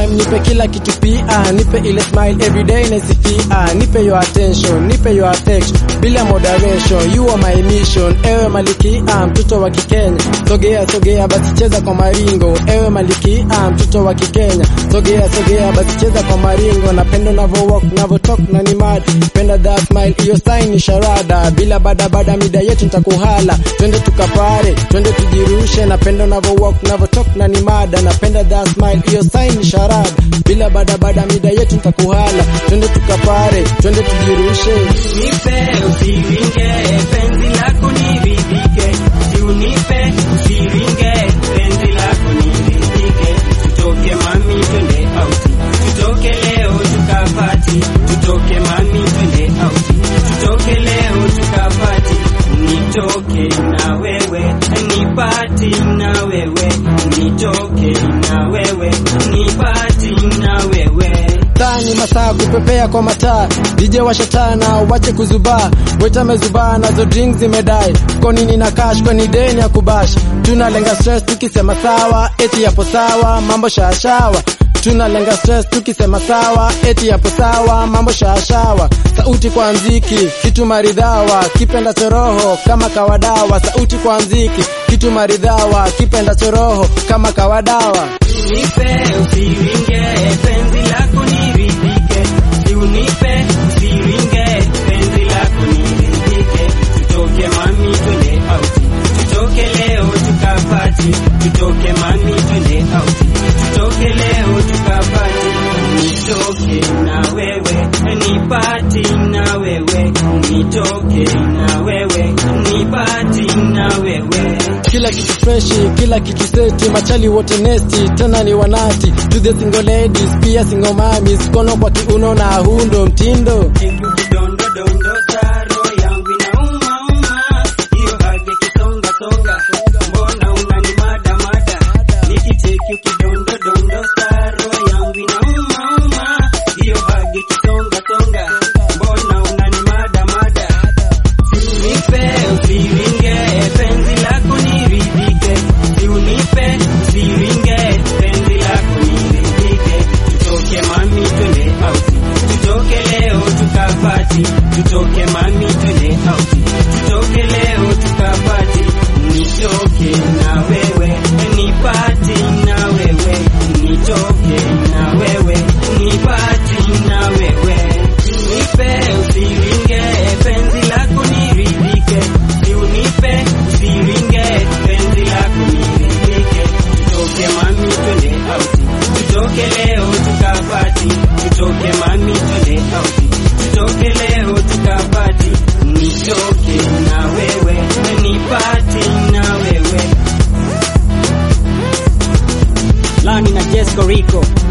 time nipe kila kitu pia nipe ile smile everyday nasifia nipe your attention nipe your affection bila moderation you are my mission ewe malikia mtoto wa kikenya sogea sogea basi cheza kwa maringo ewe malikia mtoto wa kikenya sogea sogea basi cheza kwa maringo napenda unavyo walk unavyo talk na ni mad penda that smile hiyo sign ni sharada bila bada bada mida yetu nitakuhala twende tukapare twende tujirushe napenda unavyo walk unavyo talk na ni mada napenda that smile hiyo sign ni sharada bila bada bada mida yetu nitakuhala twende tukapare twende tujirushe Nipe usiringe, penzi lako niridhike. Si unipe usiringe, penzi lako niridhike. Tutoke mami twende auti, tutoke leo tukapati. Tutoke mami twende auti, tutoke leo tukapati. Nitoke na wewe, nipati na wewe. Nitoke na wewe, nipati na wewe. taa ni masaa kupepea kwa mataa DJ washatana wache kuzubaa weta mezubaa nazo drinks zimedai kwa nini na cash kwani deni ya kubash tunalenga stress tukisema sawa eti yapo sawa mambo shashawa tunalenga stress tukisema sawa eti yapo sawa mambo shashawa sauti kwa mziki kitu maridhawa kipenda choroho kama kawadawa sauti kwa mziki kitu maridhawa kipenda choroho kama kawadawa Nipe usiringe, penzi lako niridhike. Si unipe usiringe, penzi lako niridhike. Tutoke mami twende auti, tutoke leo tukapati. Tutoke mami twende auti, tutoke leo tukapati. Nitoke na wewe, nipati na wewe. Nitoke na wewe, nipati na wewe. kila kitu freshi, kila kitu seti, machali wote nesti, tena ni wanati to the single ladies, pia single mamis, kono kwa kiuno na hundo mtindo Dondo dondo saro yangu inauma uma, hiyo hage kisonga songa, mbona unani mada mada? Nikicheki ukidondo dondo saro yangu inauma uma, hiyo hage kisonga songa, mbona unani mada mada? Unipe usiringe, penzi lako niridhike. Si unipe usiringe, penzi lako niridhike. Tutoke mami twende auti, tutoke leo tukapati. Tutoke mami twende auti, tutoke leo tukapati. Nitoke na wewe, nipati na wewe. Nitoke na wewe, nipati na wewe. Nipe usiringe, penzi lako niridhike. Si unipe usiringe, penzi lako niridhike. Tutoke mami twende auti, tutoke leo tukapati. Tutoke mami twende auti, tutoke leo tukapati. Nitoke na wewe, nipati na wewe. Lani na Jesco Rico